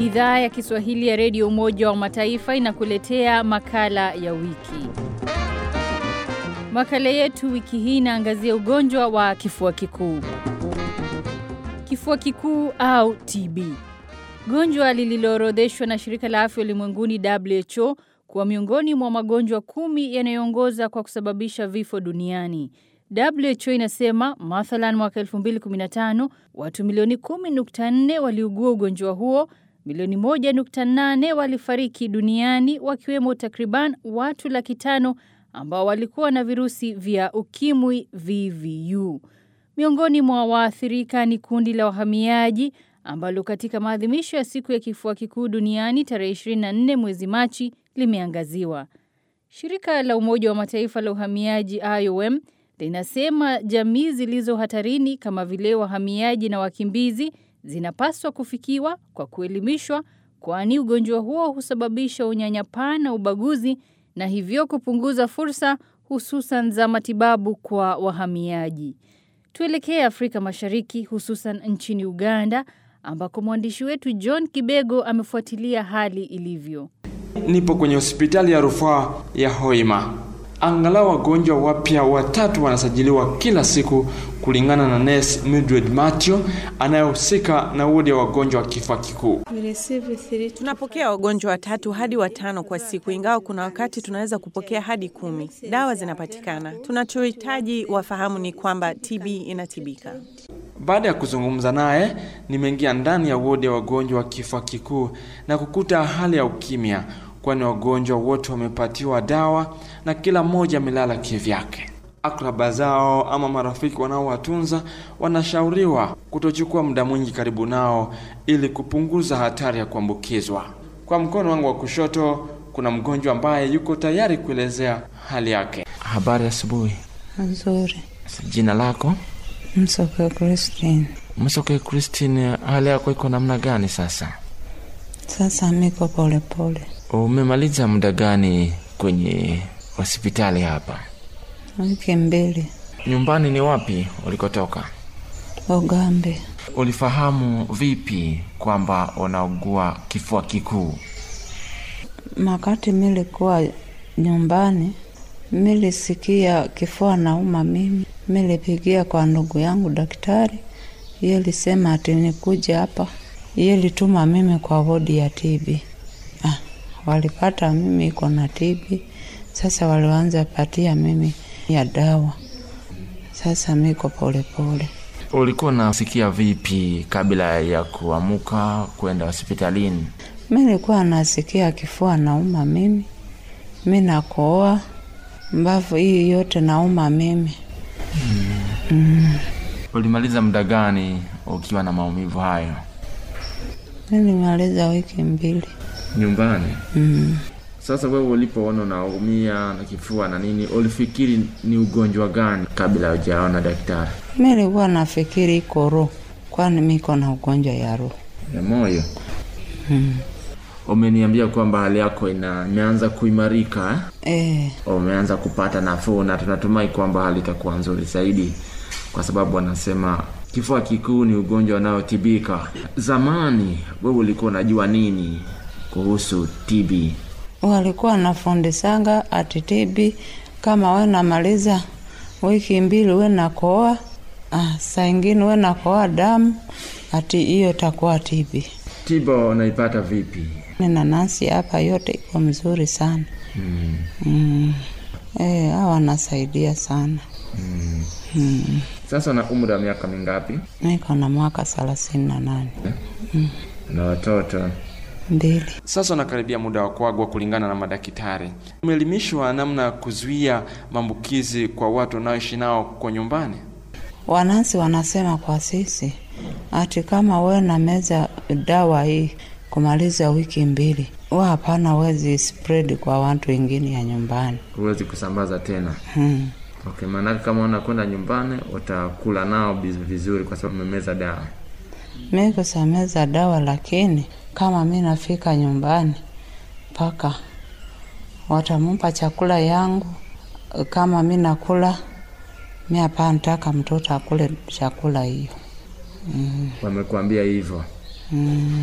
Idhaa ya Kiswahili ya Redio Umoja wa Mataifa inakuletea makala ya wiki. Makala yetu wiki hii inaangazia ugonjwa wa kifua kikuu. Kifua kikuu au TB, gonjwa lililoorodheshwa na Shirika la Afya Ulimwenguni WHO kuwa miongoni mwa magonjwa kumi yanayoongoza kwa kusababisha vifo duniani. WHO inasema mathalan, mwaka 2015 watu milioni 10.4 waliugua ugonjwa huo, milioni 1.8 walifariki duniani, wakiwemo takriban watu laki tano ambao walikuwa na virusi vya ukimwi VVU. Miongoni mwa waathirika ni kundi la wahamiaji ambalo katika maadhimisho ya siku ya kifua kikuu duniani tarehe 24 mwezi Machi limeangaziwa. Shirika la Umoja wa Mataifa la uhamiaji IOM linasema jamii zilizo hatarini kama vile wahamiaji na wakimbizi zinapaswa kufikiwa kwa kuelimishwa, kwani ugonjwa huo husababisha unyanyapaa na ubaguzi na hivyo kupunguza fursa hususan za matibabu kwa wahamiaji. Tuelekee Afrika Mashariki, hususan nchini Uganda ambako mwandishi wetu John Kibego amefuatilia hali ilivyo. Nipo kwenye hospitali ya rufaa ya Hoima. Angalau wagonjwa wapya watatu wanasajiliwa kila siku, kulingana na nurse Mildred Matthew anayehusika na wodi ya wagonjwa wa kifua kikuu. Tunapokea wagonjwa watatu hadi watano kwa siku, ingawa kuna wakati tunaweza kupokea hadi kumi. Dawa zinapatikana. Tunachohitaji wafahamu ni kwamba TB inatibika. Baada ya kuzungumza naye, nimeingia ndani ya wodi ya wagonjwa wa kifua kikuu na kukuta hali ya ukimya, kwani wagonjwa wote wamepatiwa dawa na kila mmoja amelala kivyake. Akraba zao ama marafiki wanaowatunza wanashauriwa kutochukua muda mwingi karibu nao ili kupunguza hatari ya kuambukizwa. Kwa mkono wangu wa kushoto kuna mgonjwa ambaye yuko tayari kuelezea hali yake. Habari asubuhi. Nzuri. Jina lako? Msoke Christine. Msoke Christine, hali yako iko namna gani sasa? Sasa miko polepole. Umemaliza muda gani kwenye hospitali hapa? Wiki mbili. Nyumbani ni wapi ulikotoka? Ugambe. Ulifahamu vipi kwamba unaugua kifua kikuu? Makati milikuwa nyumbani, milisikia kifua nauma mimi, milipigia kwa ndugu yangu daktari, iye lisema ati nikuje hapa, iye lituma mimi kwa wodi ya TB. Ah, walipata mimi iko na TB, sasa walianza patia mimi ya dawa. Sasa miko polepole. Ulikuwa unasikia vipi kabla ya kuamuka kwenda hospitalini? Mi nilikuwa nasikia kifua nauma mimi, mi nakoa mbavu hii yote nauma mimi. Mm. Ulimaliza muda gani ukiwa na maumivu hayo? Mi nimaliza wiki mbili. Nyumbani? Mm. Sasa wewe ulipoona unaumia na kifua na nini, ulifikiri ni ugonjwa gani kabla hujaona daktari? Mi nilikuwa nafikiri iko roho, kwani miko na ugonjwa ya roho. Ya moyo? Mm. Umeniambia kwamba hali yako ina imeanza kuimarika eh? Eh, Umeanza kupata nafuu na tunatumai kwamba hali itakuwa nzuri zaidi, kwa sababu wanasema kifua kikuu ni ugonjwa unaotibika. Zamani wewe ulikuwa unajua nini kuhusu TB? walikuwa nafundisanga ati TB kama we namaliza wiki mbili we nakoa, ah, saa ingine we nakoa damu, ati hiyo itakuwa TB. Tiba unaipata vipi? Nina nasi hapa, yote iko mzuri sana Mm. mm. Eh, hawa wanasaidia sana Mm. mm. Sasa una umri wa miaka mingapi? Niko na mwaka thelathini na nane Na watoto? mbili. Sasa unakaribia muda wa kuagwa kulingana na madaktari. Umeelimishwa namna ya kuzuia maambukizi kwa watu wanaoishi nao kwa nyumbani? Wanansi wanasema kwa sisi ati kama we na meza dawa hii kumaliza wiki mbili, wa hapana wezi spread kwa watu wengine ya nyumbani Huwezi kusambaza tena. hmm. Okay, maanake kama unakwenda nyumbani utakula nao biz- vizuri kwa sababu umemeza dawa. Mi kusameza dawa, lakini kama mi nafika nyumbani mpaka watamupa chakula yangu, kama mi nakula mi hapa nataka mtoto akule chakula hiyo mm. Wamekuambia hivyo? mm.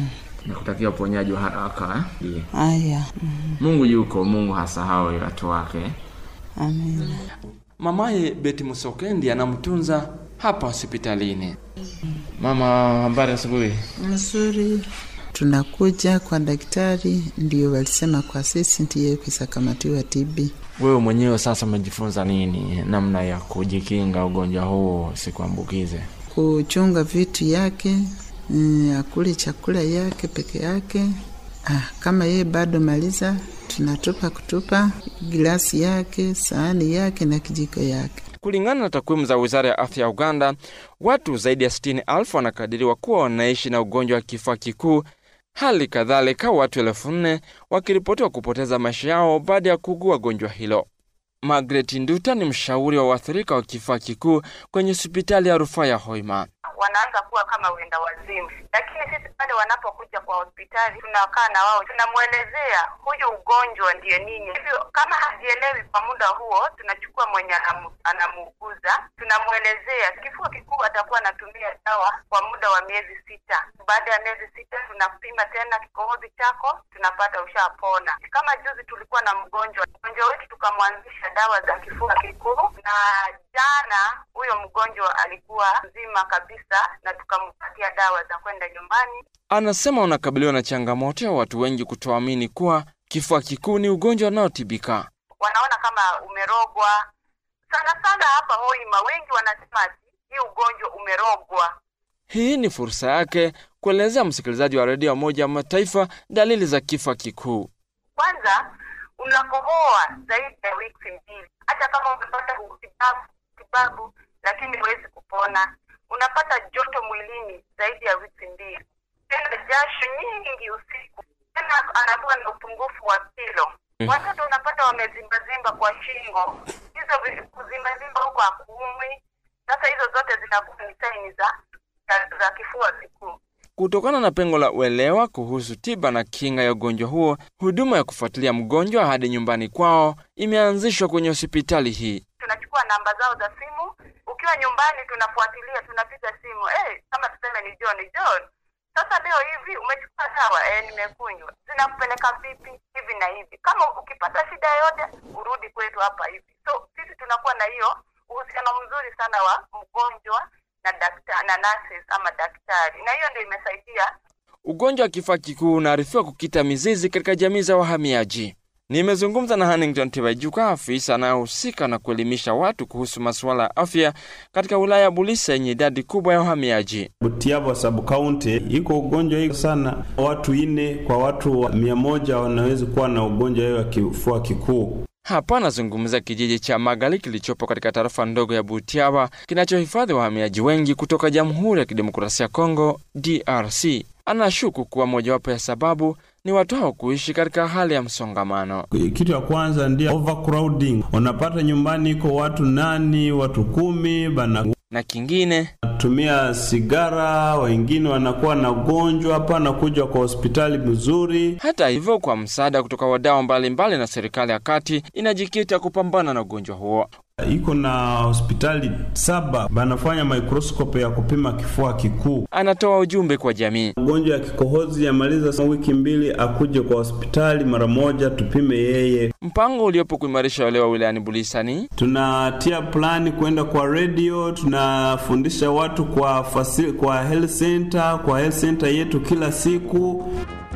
Nakutakia uponyaji wa haraka eh? Haya, mm, Mungu yuko, Mungu hasahau watu wake. amina. Mamaye Beti Musokendi anamtunza hapa hospitalini. Mama, habari asubuhi. Mzuri, tunakuja kwa daktari, ndio walisema kwa sisi ndiye kusakamatiwa TB. Wewe mwenyewe sasa umejifunza nini namna ya kujikinga ugonjwa huu sikuambukize? Kuchunga vitu yake, mm, akule chakula yake peke yake. Ah, kama yeye bado maliza, tunatupa kutupa gilasi yake, sahani yake na kijiko yake. Kulingana na takwimu za wizara ya afya ya Uganda, watu zaidi ya 60,000 wanakadiriwa kuwa wanaishi na ugonjwa wa kifua kikuu. Hali kadhalika watu elfu nne wakiripotiwa kupoteza maisha yao baada ya kuugua gonjwa hilo. Margaret Nduta ni mshauri wa waathirika wa kifua kikuu kwenye hospitali ya rufaa ya Hoima. wanaanza kuwa kama wenda wazimu, lakini sisi pale wanapokuja kwa hospitali tunakaa na wao, tunamwelezea huyu ugonjwa ndiyo nini. Hivyo kama hajielewi kwa muda huo, tunachukua mwenye anamu- anamuuguza, tunamwelezea kifua kikuu, atakuwa anatumia dawa kwa muda wa miezi sita. Baada ya miezi sita tunapima tena kikohozi chako, tunapata ushapona. Kama juzi tulikuwa na mgonjwa, mgonjwa wetu tukamwanzisha dawa za kifua kikuu, na jana huyo mgonjwa alikuwa mzima kabisa, na tukampatia dawa za kwenda nyumbani. Anasema wanakabiliwa na changamoto ya watu wengi kutoamini kuwa kifua kikuu ni ugonjwa unaotibika. Wanaona kama umerogwa sana sana. Hapa Hoima wengi wanasema ati hii ugonjwa umerogwa. Hii ni fursa yake kuelezea msikilizaji wa redio ya Umoja wa Mataifa dalili za kifua kikuu. Kwanza unakohoa zaidi ya wiki mbili, hata kama umepata utibabu tibabu, lakini huwezi kupona. Unapata joto mwilini zaidi ya wiki mbili, tena jasho nyingi usiku, tena anakuwa na upungufu wa kilo. Watoto unapata wamezimbazimba kwa shingo, hizo vi- kuzimbazimba huko hakuumwi. Sasa hizo zote zinakuwa ni saini za za, za kifua kikuu. Kutokana na pengo la uelewa kuhusu tiba na kinga ya ugonjwa huo, huduma ya kufuatilia mgonjwa hadi nyumbani kwao imeanzishwa kwenye hospitali hii. tunachukua namba zao za simu. Ukiwa nyumbani, tunafuatilia, tunapiga simu eh, kama tuseme ni John. John, sasa leo hivi umechukua dawa eh, nimekunywa, zinakupeleka vipi hivi na hivi. Kama ukipata shida yoyote, urudi kwetu hapa hivi. So sisi tunakuwa na hiyo uhusiano mzuri sana wa mgonjwa na daktari na nurses ama daktari, na hiyo ndio imesaidia Ugonjwa wa kifua kikuu unaarifiwa kukita mizizi katika jamii za wahamiaji. Nimezungumza na Hannington Tibaijuka, afisa anayehusika na kuelimisha watu kuhusu masuala ya afya katika wilaya ya Bulisa yenye idadi kubwa ya wahamiaji. Butiaba sub county iko ugonjwa hii sana, watu ine kwa watu mia moja wanaweza kuwa na ugonjwa hiyo wa kifua kikuu. Hapa anazungumza kijiji cha Magali kilichopo katika tarafa ndogo ya Butiaba kinachohifadhi wahamiaji wengi kutoka Jamhuri ya Kidemokrasia ya Kongo, DRC. Anashuku kuwa mojawapo ya sababu ni watu hao kuishi katika hali ya msongamano. Kitu ya kwanza ndio overcrowding. Unapata nyumbani iko watu nani, watu kumi bana Na kingine tumia sigara, wengine wanakuwa na ugonjwa hapa, anakuja kwa hospitali mzuri. Hata hivyo, kwa msaada kutoka wadau mbalimbali na serikali ya kati inajikita kupambana na ugonjwa huo. Iko na hospitali saba banafanya microscope ya kupima kifua kikuu. Anatoa ujumbe kwa jamii. Ugonjwa ya kikohozi yamaliza wiki mbili, akuje kwa hospitali mara moja, tupime yeye. Mpango uliopo kuimarisha uelewa wilayani Bulisani Tunatia plani kwenda kwa radio, tunafundisha watu kwa fasil, kwa health center, kwa health center yetu kila siku.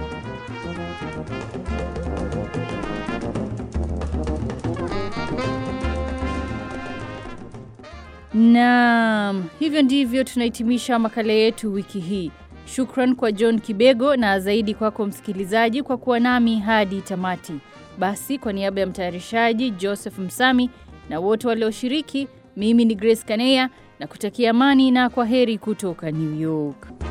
Naam, hivyo ndivyo tunahitimisha makala yetu wiki hii. Shukran kwa John Kibego na zaidi kwako msikilizaji kwa kuwa nami hadi tamati. Basi kwa niaba ya mtayarishaji Joseph Msami na wote walioshiriki, mimi ni Grace Kaneya na kutakia amani na kwa heri kutoka New York.